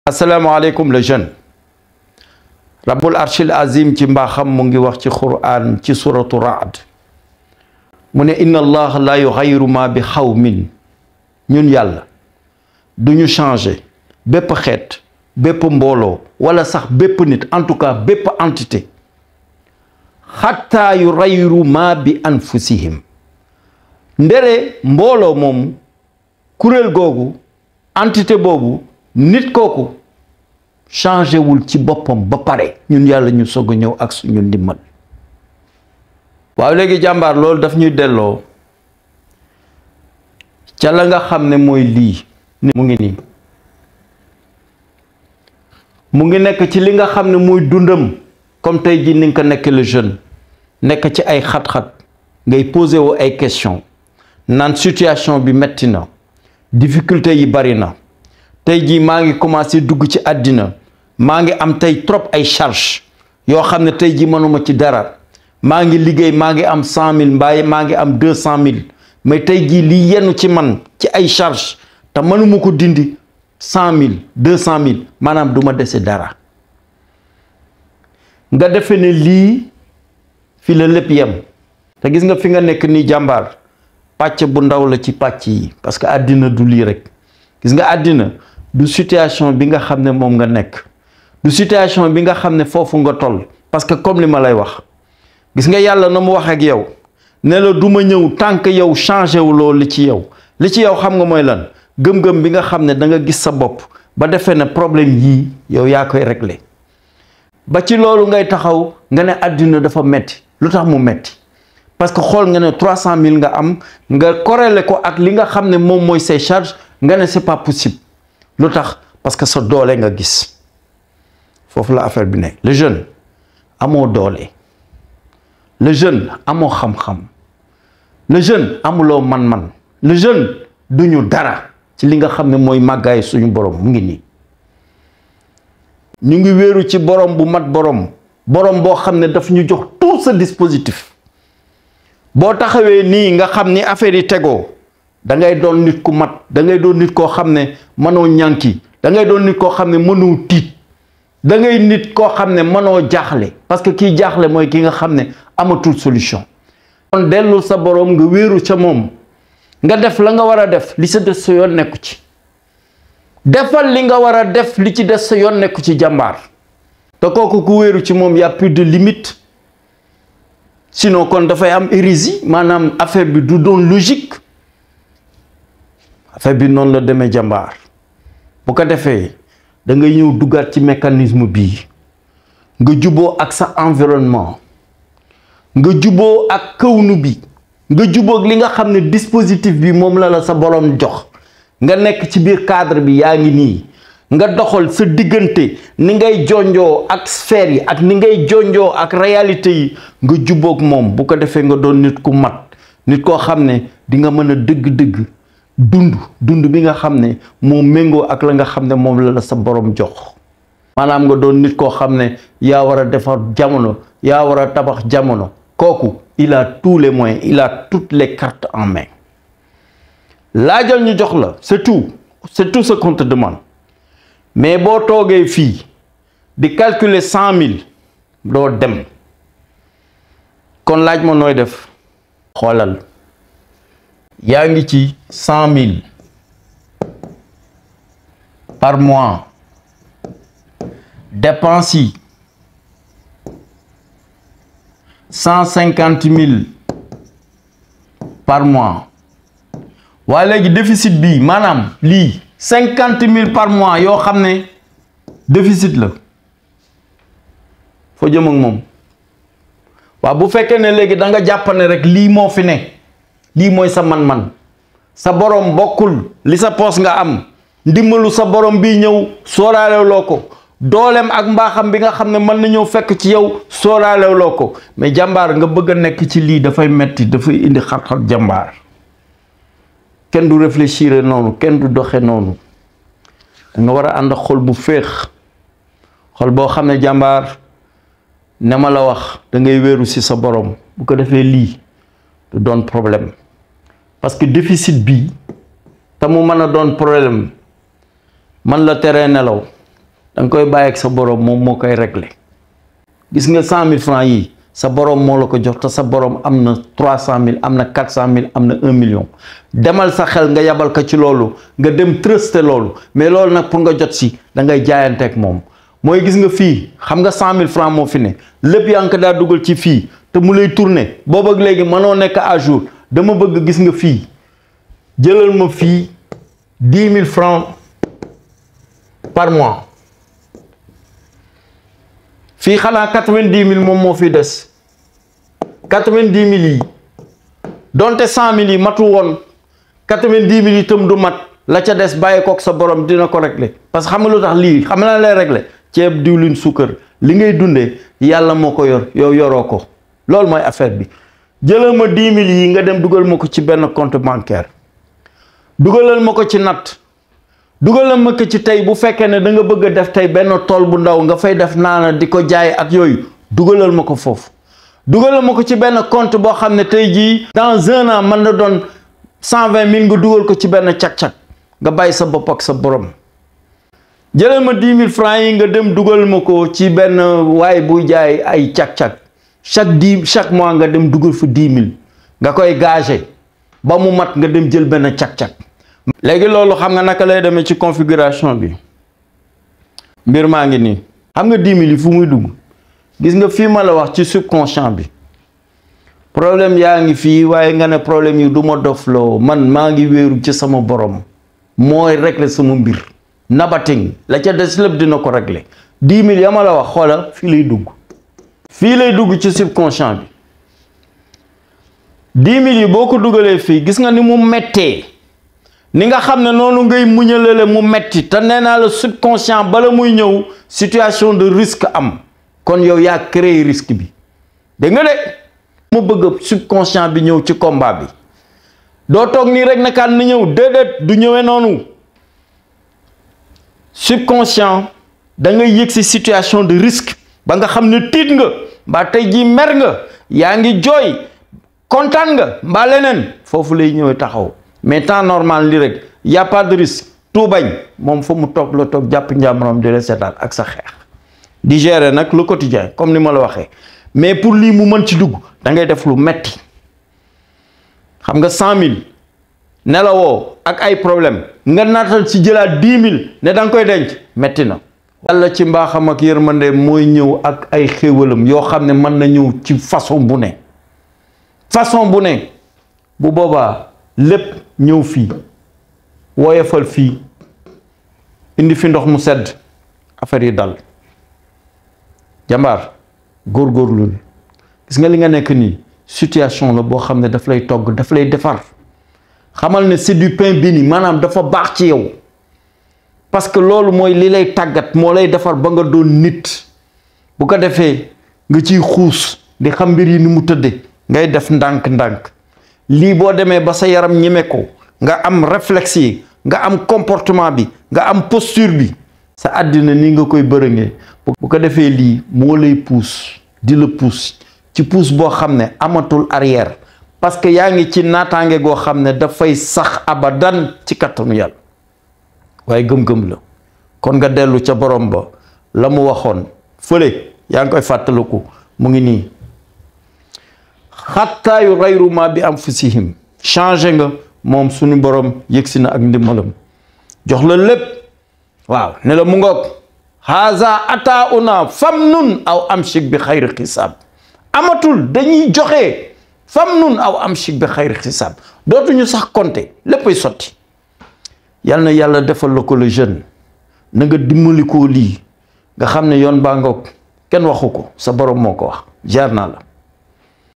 asalaamaaleykum le jeune rabbul arshil azim ci mbaaxam mu ngi wax ci quran ci suratu raad mu ne inna allah la yuxayiru ma bi xawmin ñun yàlla du ñu changer bépp xeet bépp mbooloo wala sax bépp nit en tout cas bépp entité xatta yu rayiru ma bi anfusihim ndere mbooloo moomu kuréel googu entité boobu nit kooku changé wul ci boppam ba pare ñun yàlla ñu soog a ñëw ak suñu ndimbal waaw léegi jàmbaar loolu daf ñuy delloo ca la nga xam ne mooy lii mu ngi nii mu ngi nekk ci li nga xam ne mooy dundam comme tey jii ni nga ko nekk le jeune nekk ci ay xat-xat ngay posé wu ay question naan situation bi metti na difficulté yi bari na tey jii maa ngi commencé dugg ci àddina maa ngi am tey trop ay charge yoo xam ne tey jii mënuma ci dara maa ngi liggéey maa ngi am cent mille mbaaye maa ngi am deux cent mille mais tey jii lii yenn ci man ci ay charge te mënuma ko dindi cent mille deux cent mille maanaam du ma dese dara nga defe ne lii fi la lépp yem te gis nga fi nga nekk nii jàmbaar pàcc bu ndaw la ci pàcc yi parce que àddina du lii rek gis nga àddina du situation bi nga xam ne moom nga nekk du situation bi nga xam ne foofu nga toll parce que comme li ma lay wax gis nga yàlla na mu wax ak yow ne la du ma ñëw tant que yow changé wu loolu li ci yow li ci yow xam nga mooy lan gëm-gëm bi nga xam ne da nga gis sa bopp ba defee ne problème yii yow yaa koy réglé ba ci loolu ngay taxaw nga ne àddina dafa metti lu tax mu metti parce que xool nga ne trois cent mille nga am nga corrélé ko ak li nga xam ne moom mooy say charge nga ne c'est pas possible lu tax parce que sa doole nga gis foofu la affaire bi nekk le jeune amoo doole le jeune amoo xam-xam le jeune amuloo man-man le jeune duñu dara ci li nga xam ne mooy màggaay suñu borom mu ngi nii ñu ngi wéeru ci borom bu mat borom borom boo xam ne daf ñu jox tout ce dispositif boo taxawee nii nga xam ni affaire yi tegoo da ngay doon nit ku mat da ngay doon nit koo xam ne mënoo ñànki da ngay doon nit koo xam ne mënoo tiit da ngay nit koo xam ne mënoo jaaxle parce que kii jaaxle mooy ki nga xam ne amatul solution kon dellu sa borom nga wéeru ca moom nga def la nga war a def li sa des sa yoon nekku ci defal li nga war a def li ci des sa yoon nekku ci jàmbaar te kooku ku wéeru ci moom y a plus de limite sinon kon dafay am hérésie maanaam affaire bi du doon logique affaire bi noonu la demee jàmbaar bu ko defee da ngay ñëw duggaat ci mécanisme bii nga juboo ak sa environnement nga juboo ak kawnu bi nga juboo ak li nga xam ne dispositif bi moom la la sa borom jox nga nekk ci biir cadre bi yaa ngi nii nga doxal sa diggante ni ngay jonjoo ak sphère yi ak ni ngay jonjoo ak réalité yi nga jubóog moom bu ko defee nga doon nit ku mat nit koo xam ne di nga mën a dëgg-dëgg dund dund bi nga xam ne moo méngoo ak la nga xam ne moom la la sa borom jox maanaam nga doon nit koo xam ne yaa war a defar jamono yaa war a tabax jamono kooku il a tous les moyens il a toutes les cartes en main laajal ñu jox la c'est tout c'est tout ce qu'on te demande mais boo toogee fii di calculer cent mille doo dem kon laaj ma nooy def xoolal yaa ngi ci cent mille par mois dépense yi cent cinquante mille par mois waa léegi déficit bi maanaam lii cinquante mille par mois yoo xam ne déficit la foo jëm ak moom waaw bu fekkee ne léegi da nga jàpp ne rek lii moo fi ne lii mooy sa man-man sa borom bokkul li sa poos nga am ndimbalu sa borom bi ñëw sóoraalewloo ko dooleem ak mbaaxam bi nga xam ne mën na ñëw fekk ci yow sóoraalewloo ko mais jàmbaar nga bëgg a nekk ci lii dafay metti dafay indi xat-xat jàmbaar kenn du réfléchir noonu kenn du doxe noonu da nga war a ànd xol bu féex xol boo xam ne jàmbaar ne ma la wax da ngay wéeru ci sa borom bu ko defee lii du doon problème parce que déficit bi te mu mën a doon problème man la teree nelaw da nga koy bàyyi ak sa borom moom moo koy régler gis nga cent mille francs yi sa borom moo la ko jox te sa borom am na trois cent mille am na quatre cent mille am na un million demal sa xel nga yabal ko ci loolu nga dem trusté loolu mais loolu nag pour nga jot si da ngay jaayanteeg moom mooy gis nga fii xam nga cent mille francs moo fi ne lépp yaa ngi ko daa dugal ci fii te mu lay tourner boobu ak léegi mënoo nekk à jour dama bëgg gis nga fii jëlal ma fii dix mille francs par mois fii xanaa quatre-vingt-dix mille moom moo fi des quatre-vingt-dix mille yi donte cent mille yi matu woon quatre-vingt-dix mille yi itam du mat la ca des bàyyi kook sa borom dina ko régler parce que xam nga lu tax lii xam na lay régler ceeb diwlin suukar li ngay dundee yàlla moo ko yor yow yoroo ko loolu mooy affaire bi jëlal ma dix mille yi nga dem dugal ma ko ci benn compte bancaire dugalal ma ko ci natt dugalal ma ko ci tey bu fekkee ne da nga bëgg a def tey benn tool bu ndaw nga fay def naana di ko jaay ak yooyu dugalal ma ko foofu dugalal ma ko ci benn compte boo xam ne tey jii dans un an mën na doon cent vingt mille nga dugal ko ci benn cag-cag nga bàyyi sa bopp ak sa borom jëlal ma dix mille francs yi nga dem dugal ma ko ci benn waay buy jaay ay cag-cag chaque dix chaque mois nga dem dugal fa dix mille nga koy gagé ba mu mat nga dem jël benn cag-cag léegi loolu xam nga naka lay demee ci configuration bi mbir maa ngi nii xam nga dix mille yi fu muy dugg gis nga fii ma la wax ci subconscient bi problème yaa ngi fii waaye nga ne problème yi du ma dofloo man maa ngi wéeru ci sama borom mooy régler sama mbir nabating la ca des lépp dina ko régler dix mille ya ma la wax xoola fii lay dugg fii lay dugg ci subconscient bi dix mille yi boo ko dugalee fii gis nga ni mu mettee ni nga xam ne noonu ngay muñalale mu metti te nee naa la subconscient bala muy ñëw situation de risque am kon yow yaa créé risque bi dégg nga de mu bëgg subconscient bi ñëw ci combat bi doo toog nii rek nakaan na ñëw déedéet du ñëwee noonu subconscient da nga yëg si situation de risque ba nga xam ne tiit nga mbaa tey jii mer nga yaa ngi jooy kontaan nga mbaa leneen foofu lay ñëwee taxaw mais temps normal li rek y a pas de risque tout bañ moom fa mu toog la toog jàpp njàmbaram di la seetaan ak sa xeex di gérer nag le quotidien comme ni ma la waxee mais pour lii mu mën ci dugg da ngay def lu metti xam nga cent mille nelawoo ak ay problème nga naatal ci jëlaat dix mille ne da nga koy denc metti na yàlla ci mbaaxam ak yërmande mooy ñëw ak ay xéewalam yoo xam ne mën na ñëw ci façon bu ne façon bu ne bu boobaa lépp ñëw fii woyofal fii indi fi ndox mu sedd affaire yi dal jàmbaar góorgóorlu gis nga li nga nekk nii situation la boo xam ne daf lay togg daf lay defar xamal ne c'est du pain béni maanaam dafa baax ci yow parce que loolu mooy li lay tàggat moo lay defar ba nga doon nit bu ko defee nga ciy xuus di xam mbir yi ni mu tëdde ngay def ndànk-ndànk lii boo demee ba sa yaram ñeme ko nga am réflexe yi nga am comportement bi nga am posture bi sa àddina ni nga koy bërëngee bu ko defee lii moo lay puus di la puus ci puus boo xam ne amatul arrière parce que yaa ngi ci naataange goo xam ne dafay sax abadan ci kattanu yàlla waaye gëm-gëm la kon nga dellu ca borom ba la mu waxoon fële yaa ngi koy fàttaliku mu ngi nii xattaa yu rayru ma bi anfusihim changé nga moom suñu borom yëgsi na ak ndimbalam jox la lépp waaw ne la mu ngoog haza ata una fam nun aw amshik bi xayri xisaab amatul dañuy joxe fam nun aw amshik bi xayri xisaab dootuñu sax compter léppay sotti yal na yàlla defal la ko le jeune na nga dimbali koo lii nga xam ne yoon baa ngoog kenn waxu ko sa borom moo ko wax jaar naa la